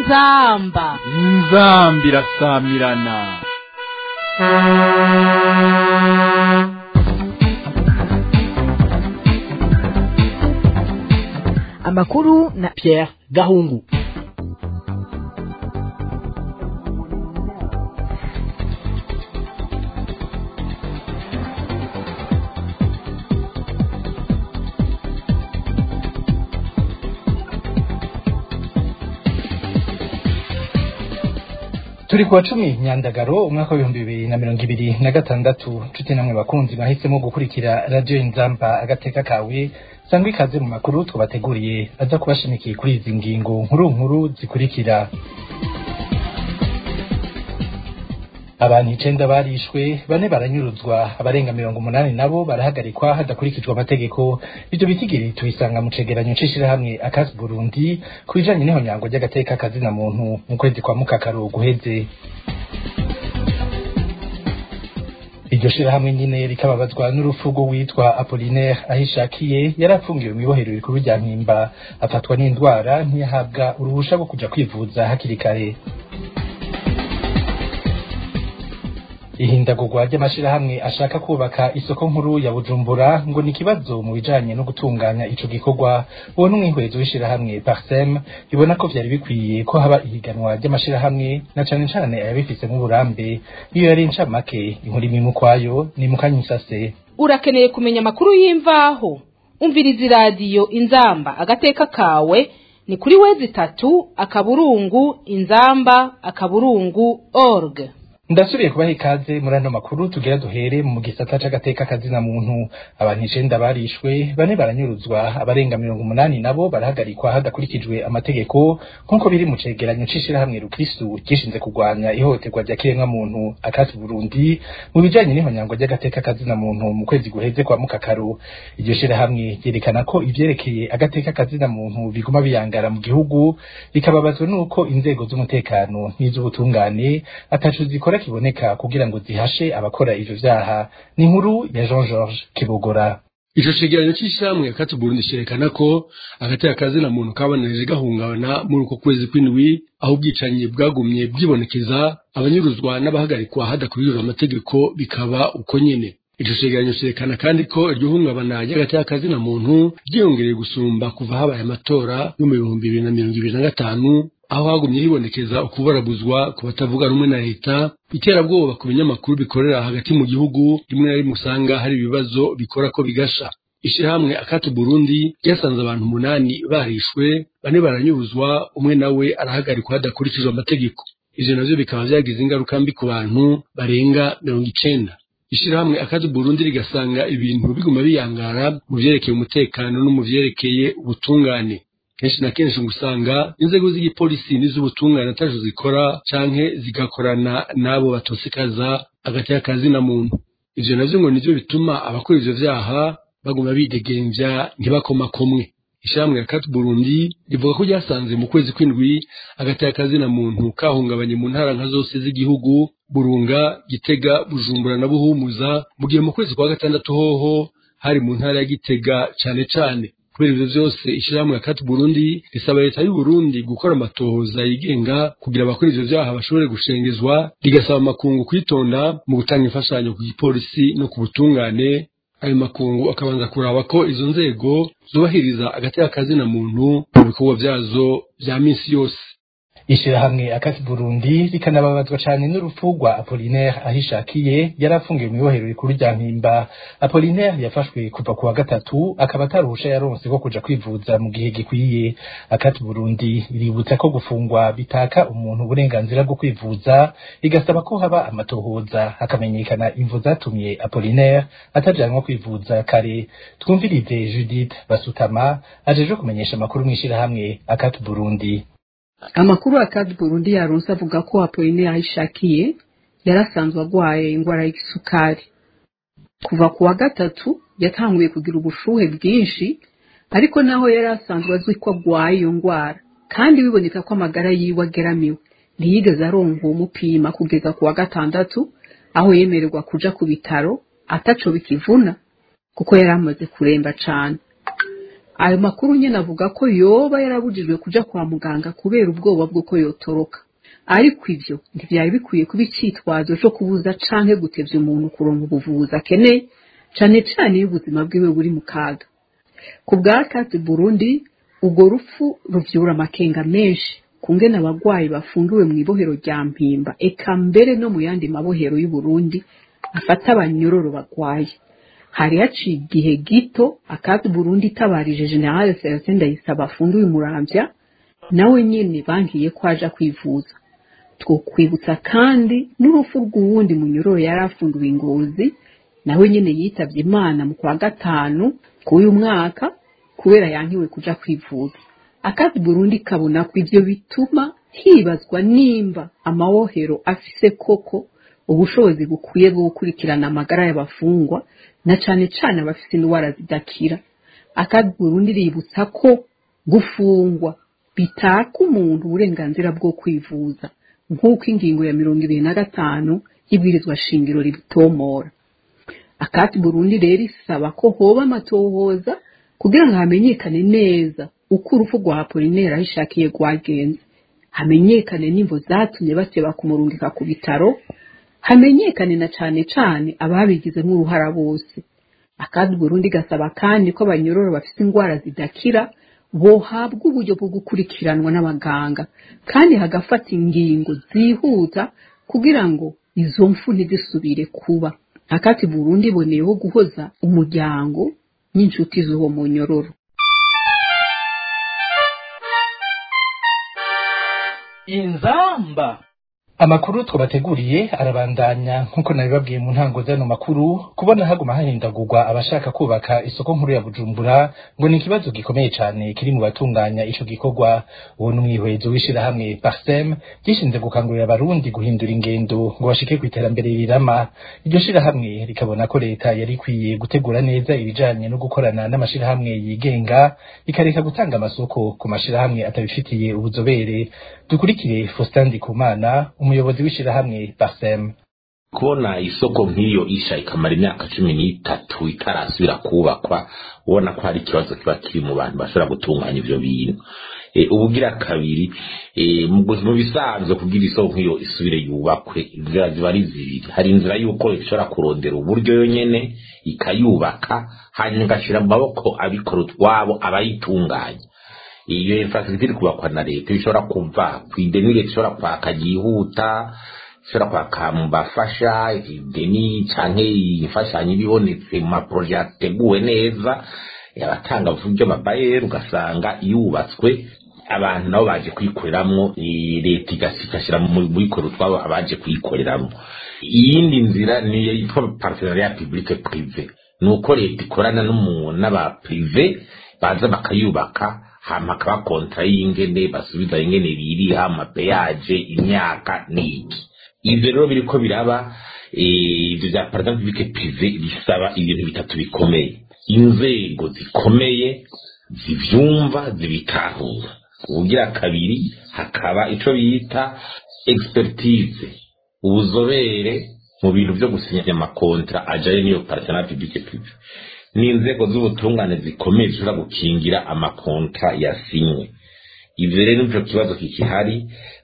inzamba inzambi irasamirana amakuru na Pierre Gahungu turi kuwa cumi nyandagaro umwaka w'ibihumbi bibiri na mirongo ibiri na gatandatu nshuti namwe bakunzi mwahisemo gukurikira radiyo inzamba agateka kawe sangwa ikaze mu makuru twabateguriye aza kubashimikiye kuri izi ngingo nkuru nkuru zikurikira abantu icenda barishwe bane baranyuruzwa abarenga mirongo umunani nabo barahagarikwa hadakurikijwe amategeko ivyo bitigiri tubisanga mu cegeranyo c'ishirahamwe akasi burundi ku bijanye n'ihonyango ry'agateka kazina muntu mu kwezi kwa mukakaro guheze iryo shirahamwe nyine rikababazwa n'urupfu rw'uwitwa apolinaire ahishakiye yari apfungiwe mw'ibohero rikuru rya mpimba afatwa n'indwara ntiyahabwa uruhusha rwo kuja kwivuza hakiri kare ihindagurwa ry'amashirahamwe ashaka kubaka isoko nkuru ya bujumbura ngo ni ikibazo mu bijanye no gutunganya ico gikorwa uwo n'umwihwezo w'ishirahamwe parsem ibona ko vyari bikwiye ko haba ihiganwa ry'amashirahamwe na cane cane ayabifisemo uburambe iyo yari incamake inkuru imwe kwayo ni mukanyisase urakeneye kumenya amakuru y'imvaho umviriza iradiyo inzamba agateka kawe ni kuri wezi itatu akaburungu inzamba akaburungu org ndasubiye kubaha ikaze muri ano makuru tugira duhere mu gisata c'agateka kazina muntu abantu icenda barishwe bane baranyuruzwa abarenga mirongo umunani nabo barahagarikwa hadakurikijwe amategeko nk'uko biri mu cegeranyo c'ishirahamwe rukristu gishinze kurwanya ihohoterwa rya kiremwa muntu akasi burundi mu bijanye n'ihonyango ry'agateka kazina muntu mu kwezi guheze kwa mukakaru iryo shirahamwe ryerekana ko ivyerekeye agateka kazina muntu biguma biyangara mu gihugu bikababazwa n'uko inzego z'umutekano n'iz'ubutungane ataco zikora kiboneka kugira ngo zihashe abakora ivyo vyaha ni inkuru ya Jean Georges Kibogora ico cegeranyo c'ishamwe yakati Burundi cerekana ko agateka kazina muntu kabananije gahungabana muri uko kwezi kw'indwi aho ubwicanyi bwagumye bwibonekeza abanyuruzwa n'abahagarikwa hadakurikijwe amategeko bikaba uko nyene ico cegeranyo cerekana kandi ko iryo hungabana ry'agateka kazina muntu ryiyongereye gusumba kuva habaye amatora yo mu bihumbi bibiri na mirongo ibiri na gatanu aho hagumye hibonekeza ukubarabuzwa ku batavuga rumwe na leta iterabwoba ku binyamakuru bikorera hagati mu gihugu rimwe na rimwe usanga hari ibibazo bikora ko bigasha ishirahamwe akatu burundi ryasanze abantu umunani barishwe bane baranyuruzwa umwe nawe arahagarikwa hadakurikijwe amategeko ivyo navyo bikaba vyagize ingaruka mbi ku bantu barenga mirongo icenda ishirahamwe akatu burundi rigasanga ibintu biguma biyangara mu vyerekeye umutekano no mu vyerekeye ubutungane kenshi na kenshi usanga inzego z'igipolisi n'iz'ubutungane ataco zikora canke zigakorana n'abo batosekaza agateka kazina muntu ivyo navyo ngo nivyo bituma abakora ivyo vyaha baguma bidegemvya ntibakomakomwe ishirahamwe ya kati burundi rivuga ko ryasanze mu kwezi kw'indwi agateka kazina muntu kahungabanye mu ntara nka zose z'igihugu burunga gitega bujumbura na buhumuza mu gihe mu kwezi kwa gatandatu hoho hari mu ntara ya gitega cane cane kubera ivyo vyose ishirahamwe yakati Burundi risaba leta y'u Burundi gukora amatohoza yigenga kugira abakora ivyo vyaha bashobore gushengezwa rigasaba amakungu kwitonda mu gutanga imfashanyo ku gipolisi no ku butungane ayo makungu akabanza kuraba ko izo nzego zubahiriza agateka kazina muntu mu bikorwa vyazo vya minsi yose ishirahamwe akasi Burundi rikanababazwa cane n'urupfu rwa Apollinaire ahishakiye yari afungiwe mu ibohero rikuru rya Mpimba Apollinaire yafashwe kuva kuwa gatatu akaba ataruhusha yaronse ko kuja kwivuza mu gihe gikwiye akati Burundi iributsa ko gufungwa bitaka umuntu uburenganzira bwo kwivuza igasaba ko haba amatohoza hakamenyekana imvo zatumye Apollinaire atajanwa kwivuza kare twumvirize Judith Basutama ajeje kumenyesha amakuru mw'ishirahamwe akati Burundi amakuru akadi burundi yaronse avuga ko apoline yayishakiye yarasanzwe agwaye ingwara y'isukari kuva ku wa gatatu yatanguye kugira ubushuhe bwinshi ariko naho yari asanzwe azwi ko agwaye iyo ngwara kandi biboneka ko amagara yiwe ageramiwe ntiyigeze aronka uwo mupima kugeza ku wa gatandatu aho yemererwa kuja ku bitaro ataco bikivuna kuko yari amaze kuremba cane ayo makuru nyine avuga ko yoba yarabujijwe kuja kwa muganga kubera ubwoba bw'uko yotoroka ariko ivyo ntivyari bikwiye kuba icitwazo co kubuza canke gutevya umuntu kuronka ubuvuzi akeneye cane cane iyo ubuzima bwiwe buri mu kaga ku bwa kati burundi ubwo rupfu ruvyura amakenga menshi kungena abagwayi bafungiwe mu ibohero rya mpimba eka mbere no mu yandi mabohero y'uburundi afata abanyororo bagwaye hari haciye igihe gito akati burundi itabarije generale celestin ndayisaba afungiwe muramvya nawe nyene bangiye ko aja kwivuza twokwibutsa kandi n'urupfu rw'uwundi munyororo yari afungiwe ingozi nawe nyene yitavye imana mu kwa gatanu k'uyu mwaka kubera yankiwe kuja kwivuza akazi burundi kabona ko ivyo bituma hibazwa nimba amawohero afise koko ubushobozi bukwiye bwo gukurikirana amagara y'abafungwa na cane cane abafise indwara zidakira akazi burundi ributsa ko gufungwa bitaka umuntu uburenganzira bwo kwivuza nk'uko ingingo ya mirongo ibiri na gatanu y'ibwirizwa shingiro ribitomora akati burundi rero isaba ko hoba amatohoza kugira ngo hamenyekane neza uko urupfu rwa apolinera ahishakiye rwagenze hamenyekane n'imvo zatumye bateba kumurungika ku bitaro hamenyekane na cane cane ababigizemo uruhara bose akandi burundi gasaba kandi ko abanyororo bafite indwara zidakira bohabwa uburyo bwo gukurikiranwa n'abaganga kandi hagafata ingingo zihuta kugira ngo izo mfu ntizisubire kuba akati burundi iboneyeho guhoza umuryango n'inshuti z'uwo munyororo inzamba amakuru twabateguriye arabandanya nk'uko nabibabwiye mu ntango z'ano makuru kubona haguma hahindagurwa abashaka kubaka isoko nkuru ya bujumbura ngo ni ikibazo gikomeye cyane kiri mu batunganya ico gikorwa uwo ni umwihwezo w'ishirahamwe parsem gishinze gukangurira abarundi guhindura ingendo ngo bashike ku iterambere rirama iryo shirahamwe rikabona ko leta yari ikwiye gutegura neza ibijanye no gukorana n'amashirahamwe yigenga ikareka gutanga amasoko ku mashirahamwe atabifitiye ubuzobere dukurikire Faustin Ndikumana umuyobozi w'ishirahamwe Parsem kubona isoko nk'iyo isha ikamara imyaka cumi n'itatu itarasubira kubakwa ubona ko hari ikibazo kiba kiri mu bantu bashobora gutunganya ivyo bintu e, ubugira kabiri e, mu bisanzwe kugira isoko nk'iyo isubire yubakwe inzira ziba ari zibiri hari inzira y'uko ishobora kurondera uburyo yonyene ikayubaka hanyuma igashira mu maboko abikora utwabo abayitunganya iyo infrastructure iri kubakwa na leta ishobora kuva ku ideni leta ishobora kwaka ryihuta ishobora kwaka mu bafasha ideni canke imfashanyo ibibonetse mu maproje yateguwe neza abatanga uburyo babayeri ugasanga yubatswe abantu nabo baje kuyikoreramwo leta igashyira mu bikora utwabo abaje kuyikoreramwo iyindi nzira niyo yitwa partenariat public prive ni uko leta ikorana n'abaprive baza bakayubaka hama akaba kontra y'ingene basubiza ingene biriha amapeyaje imyaka n'iki ivyo rero biriko biraba ivyo vya partenariat public prive bisaba ibintu bitatu bikomeye inzego zikomeye zivyumva zibitahura ubugira kabiri hakaba ico bita expertise ubuzobere mu bintu vyo gusinya amakontra ajanye n'iyo partenariat public prive n'inzego z'ubutungane zikomeye zishobora gukingira amakontra yasinywe ivyo rero nico kibazo kikihari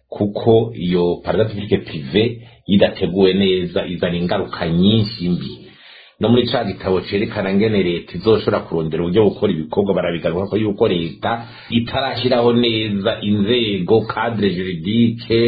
kuko iyo partenariat public prive idateguwe neza izana ingaruka nyinshi mbi no muri ca gitabo cerekana ngene leta izoshobora kurondera uburyo gukora ibikorwa barabigaruka ko yuko leta itarashyiraho neza inzego cadre juridique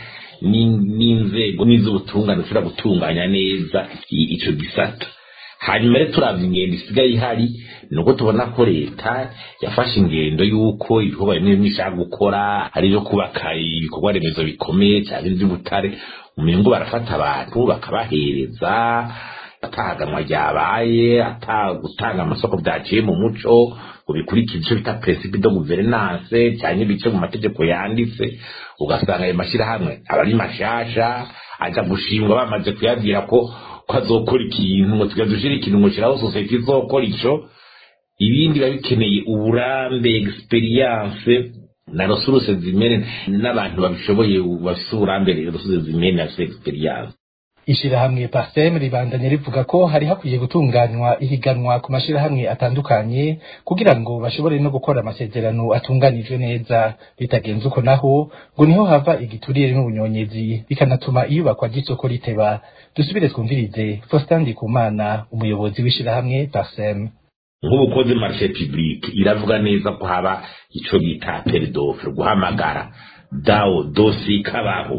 n'inzego n'iz'ubutungane zishobora gutunganya neza ico gisata hanyuma rero turavye ingendo isigaye ihari nuko tubona ko leta yafashe ingendo y'uko ibikorwa bimwe bimwe ishaka gukora ari ibyo kubaka ibikorwa remezo bikomeye cyangwa iby'ubutare umengo barafata abantu bakabahereza atahaganwa ryabaye atagutanga amasoko byaciye mu muco ngo bikurikije icyo bita principe de gouvernance cyangwa ibice mu mategeko yanditse ugasanga ayo mashyirahamwe aba ari mashasha aja gushingwa bamaze kuyabwira ko ko azokora ikintu ngo tuga dushira ikintu ngo shiraho sosiyete izokora ico ibindi biba bikeneye uburambe experience na resources zimene n'abantu babishoboye bafise uburambe resources zimene bafise experience ishirahamwe parsem ribandanya rivuga ko hari hakwiye gutunganywa ihiganwa ku mashirahamwe atandukanye kugira ngo bashobore no gukora amasezerano atunganijwe neza bitagenze uko naho ngo niho hava igiturire n'ubunyonyezi bikanatuma iyubakwa ry'isoko riteba dusubire twumvirize Faustin Ndikumana umuyobozi w'ishirahamwe parsem nk'ubukozi marishe publique iravuga neza ko haba ico bita peridofe guhamagara dawo dosi kabaho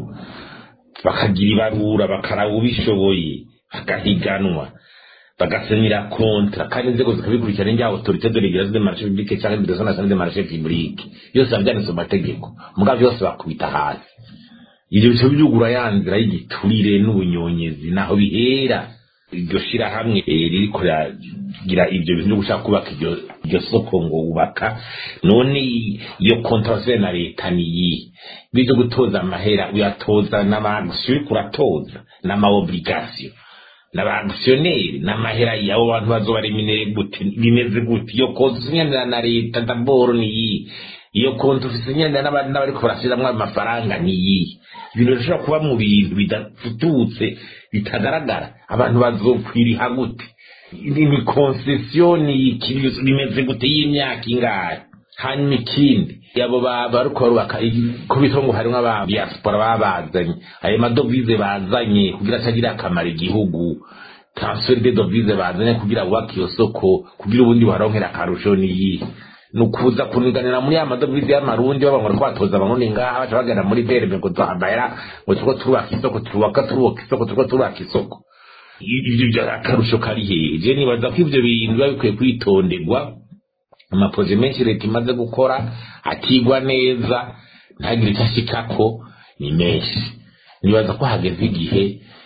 bakagira ibarura bakaraba ubishoboye bagahiganwa bagasemira kontra kandi inzego zikabikurikirana njya autorité de régulation de marché public cyangwa de nationale de marché public yose babyanditse mu mategeko mugabo yose bakubita hasi ibyo bice byugura ya nzira y'igiturire n'ubunyonyezi naho bihera iryo shirahamwe ririko gira ibyo bintu byo gushaka kubaka iryo iryo soko ngo ubaka none iyo contrase na leta niyi bizo gutoza amahera uyatoza n'abantu uriko uratoza n'amaobligation n'abaaktioneri n'amahera y'abo bantu bazoba reminere gute bimeze gute iyo konti usinyanira na leta daboro niyi iyo konti ufise inyanira n'abariko barashiramwo amafaranga niyi ibintu bishobora kuba mu bintu bidafututse bitagaragara abantu bazokwiriha gute ni konsesiyoni bimeze gute y'imyaka ingahe hanyuma ikindi abo bariko barubaka kubita ngo harimwo aba diaspora babazanye ayo madovize bazanye kugira atagirira akamaro igihugu transfer de dovize bazanye kugira bubake iyo soko kugira ubundi baronkera akarusho niyi ni ukuza kuniganira muri ya madovize y'amarundi baba ngo batoza abarundi ngaha baca bagenda muri berbe ngo duhambayira ngo turiko turubaka isoko turubaka turubaka isoko turiko turubaka isoko ibyo akarusho kari hehe je nibaza ko ivyo bintu biba bikwiye kwitonderwa amaproje menshi leta imaze gukora akigwa neza ntagire icyo ashikako ni menshi nibaza ko hageze igihe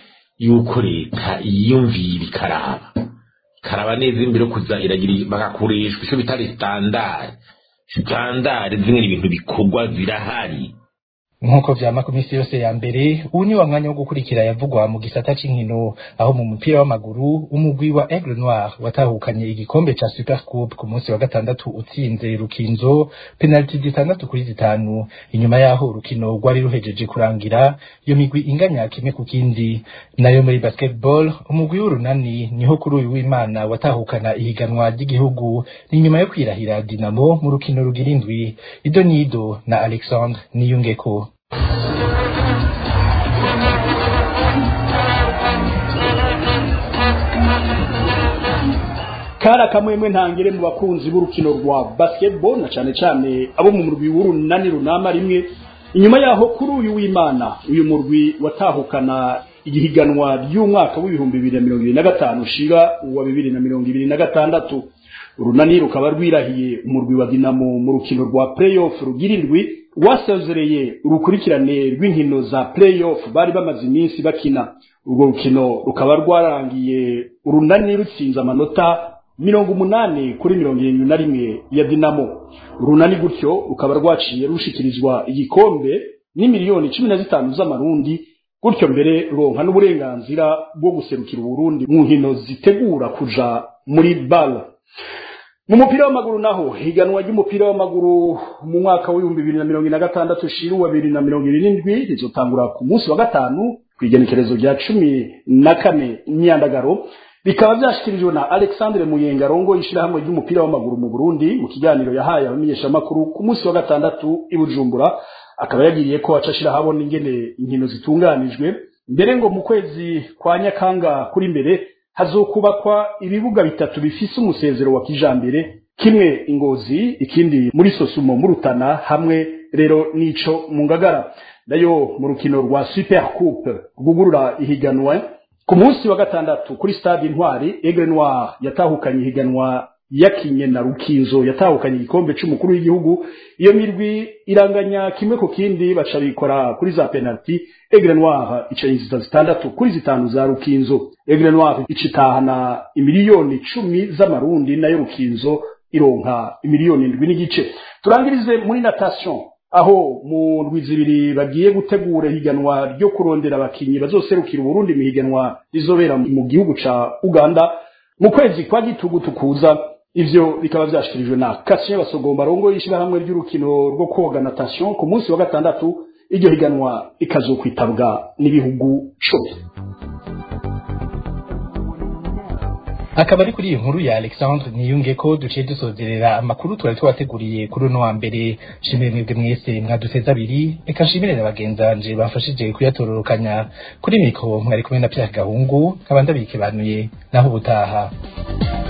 yuko leta yiyumvira ikaraba ikaraba neza imbere yo kuza iragira bagakoreshwa icyo bitari standard standard zimwe ibintu bikorwa zirahari nk'uko vyama ku misi yose ya mbere ubu ni wa mwanya wo gukurikira yavugwa mu gisata c'inkino aho mu mupira w'amaguru umugwi wa Aigle Noir watahukanye igikombe ca Super Coupe ku munsi wa gatandatu utsinze Rukinzo penalty zitandatu kuri zitanu inyuma yaho urukino rwari ruhejeje kurangira iyo migwi inganya kimwe ku kindi nayo muri basketball umugwi w'urunani niho kuri uyu w'Imana watahukana ihiganwa ry'igihugu ni nyuma yo kwirahira Dinamo mu rukino rugira indwi Ido Nido na Alexandre Niyungeko kari akamwemwe ntangere mu bakunzi b'urukino rwa basketball na cyane cyane abo mu murwi w'urunani runama rimwe inyuma yaho kuri uyu w'imana uyu murwi watahukana igihiganwa ry'umwaka w'ibihumbi bibiri na mirongo ibiri na gatanu ushira uwa bibiri na mirongo ibiri na gatandatu urunani rukaba rwirahiye umurwi wa dinamo mu rukino rwa playoff rugira indwi rwasezereye urukurikirane rw'inkino za playoff bari bamaze iminsi bakina urwo rukino rukaba rwarangiye urunani rutsinze amanota mirongo umunani kuri mirongo irindwi na rimwe ya dinamo urunani gutyo rukaba rwaciye rushikirizwa igikombe n'imiliyoni cumi na zitanu z'amarundi gutyo mbere ruronka n'uburenganzira bwo guserukira uburundi mu nkino zitegura kuja muri bala mu mupira w'amaguru naho higanwa ry'umupira w'amaguru mu mwaka w'ibihumbi bibiri na mirongo ine na gatandatu shira uwa bibiri na mirongo ibiri n'indwi rizotangura ku munsi wa gatanu ku igenekerezo rya cumi na kane imyandagaro bikaba byashyikirijwe na alexandre muyenga rongo ishyirahamwe ry'umupira w'amaguru mu burundi mu kiganiro yahaye abamenyeshamakuru ku munsi wa gatandatu i bujumbura akaba yagiriye ko aca ashyirahabona ingene inkino zitunganijwe mbere ngo mu kwezi kwa nyakanga kuri mbere hazokubakwa ibibuga bitatu bifise umusezero wa kijambere kimwe ingozi ikindi muri sosumo mu rutana hamwe rero nico mu ngagara nayo mu rukino rwa super coupe rwugurura ihiganwa ku munsi wa gatandatu kuri stade intwari aigle noir yatahukanye ihiganwa yakinye na rukinzo yatahukanye igikombe c'umukuru w'igihugu iyo mirwi iranganya kimwe ku kindi baca bikora kuri za penalty aigle noir ica inzita zitandatu kuri zitanu za rukinzo aigle noir icitahana imiliyoni cumi z'amarundi nayo rukinzo ironka imiliyoni indwi n'igice turangirize muri natation aho mu ndwi zibiri bagiye gutegura ihiganwa ryo kurondera abakinyi bazoserukira uburundi mu higanwa rizobera mu gihugu ca uganda mu kwezi kwa gitugutu kuza ivyo bikaba vyashikirijwe na Kasien Basogomba rongo y'ishirahamwe ry'urukino rwo koga natation ku munsi wa gatandatu iryo higanwa ikazokwitabwa n'ibihugu cumi akaba ari kuri iyi nkuru ya Alexandre niyunge ko duciye dusozerera amakuru twari twabateguriye kuri uno wa mbere shimire mwebwe mwese mwaduteze abiri reka nshimire na bagenzanje bafashije kuyatororokanya kuri mikoro mwari kumwe na Pierre Gahungu nkaba ndabikebanuye naho ubutaha